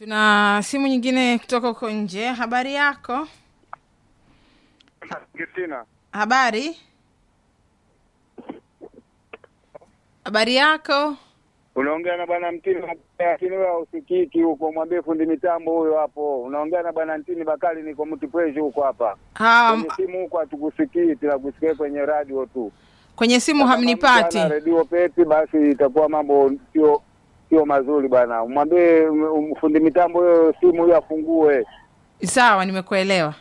Tuna simu nyingine kutoka huko nje. Habari yako? Kristina, Habari, habari yako? unaongea na bwana Mtini, lakini wewe usikiki huko. Mwambie fundi mitambo huyo hapo. Unaongea na bwana Mtini Bakali, niko Mtipweshi huko hapa Ha, kwenye simu huko, hatukusikii tila kusikia kwenye radio tu. kwenye simu Kama hamnipati. mchana redio peti, basi itakuwa mambo sio sio mazuri bwana. Mwambie um, fundi mitambo huyo simu huyo afungue. Sawa, nimekuelewa.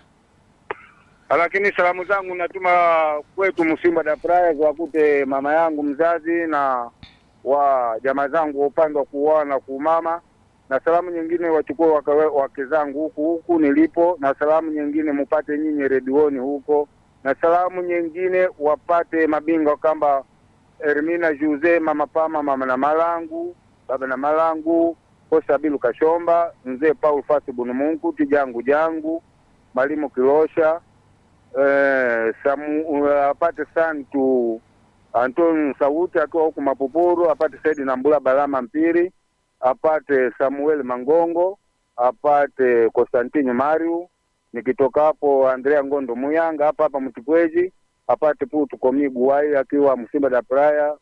Lakini salamu zangu natuma kwetu Msimba da Praya wakute mama yangu mzazi na wa jamaa zangu wa upande wa kuoa na kuumama, na salamu nyingine wachukue wake, wake zangu huku huku nilipo, na salamu nyingine mupate nyinyi redioni huko, na salamu nyingine wapate mabingwa kamba Ermina Juse, mama Pama, mama na Malangu, baba na Malangu, Kosa Bilu Kashomba, mzee Paul Fasi Bunumunku, Tijangu Jangu, Mwalimu Kilosha, eh, Samu, uh, apate Santu Antoni Sauti akiwa huku Mapupuru, apate Saidi Nambula Balama Mpiri, apate Samuel Mangongo, apate Konstantini Mariu, nikitoka hapo Andrea Ngondo Muyanga hapa hapa Mtipweji, apate Putu Komigu Wai akiwa Msimba da Praya,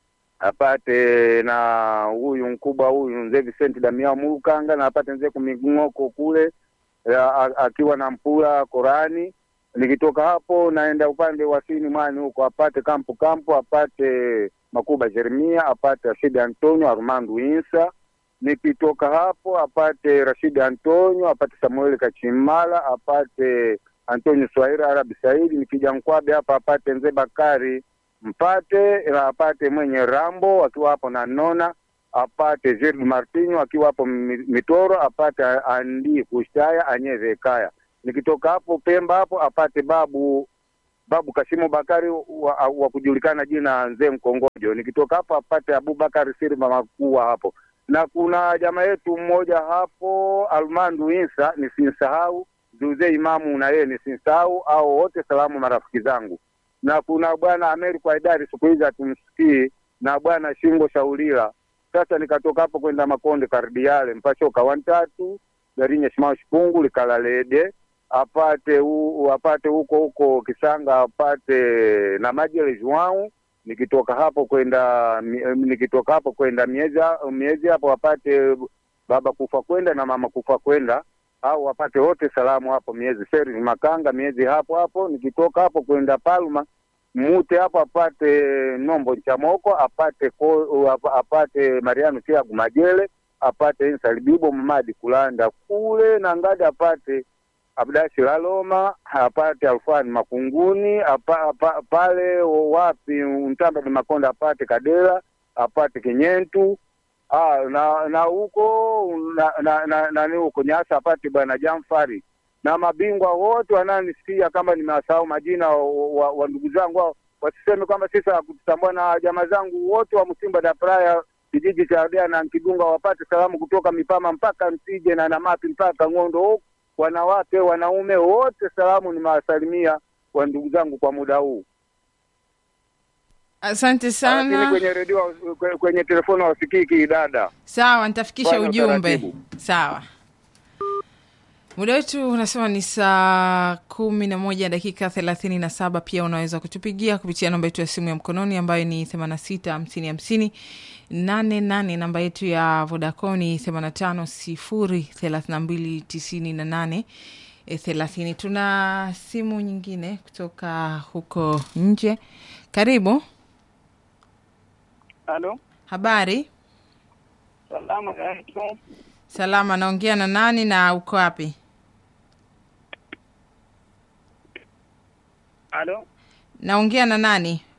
apate na huyu mkubwa huyu mzee Vicente Damiao Mulukanga, na apate mzee Kuming'oko kule ya, a- akiwa na Mpula Korani nikitoka hapo naenda upande wa sini mwani huko apate kampu kampu apate Makuba Jeremia apate Rashidi Antonio Armando Insa nikitoka hapo apate Rashidi Antonio apate Samuel Kachimala apate Antonio Swahira Arabi Saidi nikija Nkwabe hapa apate Mzee Bakari mpate na apate mwenye Rambo akiwa hapo na Nona apate Gerard Martinho akiwa hapo Mi- Mitoro apate Andi Kushtaya Anyeve Kaya nikitoka hapo Pemba hapo apate babu babu Kasimu Bakari wa, wa kujulikana jina Nzee Mkongojo. Nikitoka hapo apate Abubakar Sirma Makua hapo, na kuna jamaa yetu mmoja hapo Almandu Insa, nisinsahau Zuze Imamu na yeye nisinsahau, au wote salamu marafiki zangu, na kuna bwana Ameri kwa idari siku hizi hatumsikii, na bwana Shingo Shaulila. Sasa nikatoka hapo kwenda Makonde Kardiale mpashoka wantatu Garinya Shimao Shipungu Likalalede apate u, apate huko huko Kisanga apate na Majele Joao nikitoka hapo kwenda mi- eh, nikitoka hapo kwenda miezi miezi hapo apate baba kufa kwenda na mama kufa kwenda au wapate wote salamu hapo miezi seri Makanga miezi hapo hapo nikitoka hapo kwenda Palma mute hapo apate Nombo Nchamoko apate ko, ap- apate Mariano Tiagu Majele apate Insalibibo Mamadi Kulanda kule na ngadi apate Abdasi Laloma apate Alfani Makunguni apa, apa, pale wapi Mtamba ni Makonda apate Kadela apate Kinyentu ah, na na huko na, na, na, nani huko Nyasa apate bwana Jamfari na mabingwa wote wananisikia kama nimewasahau majina wa, wa, wa ndugu zangu hao, wasiseme kwamba sisi hakututambua na jamaa zangu wote wa Msimba da Praya kijiji cha Ardea na Nkidunga wapate salamu kutoka Mipama mpaka Msije na Namapi mpaka Ng'ondo huko wanawake wanaume wote salamu nimewasalimia wa ndugu zangu kwa muda huu Asante lakini sana. kwenye redio kwe- kwenye telefoni wasikiki dada Sawa, nitafikisha Fanya ujumbe. utaratibu. Sawa. Muda wetu unasema ni saa kumi na moja dakika thelathini na saba. Pia unaweza kutupigia kupitia namba yetu ya simu ya mkononi ambayo ni themanini na sita hamsini hamsini nane nane. Namba yetu ya Vodacom ni themanini na tano sifuri thelathini na mbili tisini na nane e, thelathini. Tuna simu nyingine kutoka huko nje. Karibu. Halo, Habari? salamu alaikum. Salama, naongea na nani na uko wapi? Halo, Naongea na nani?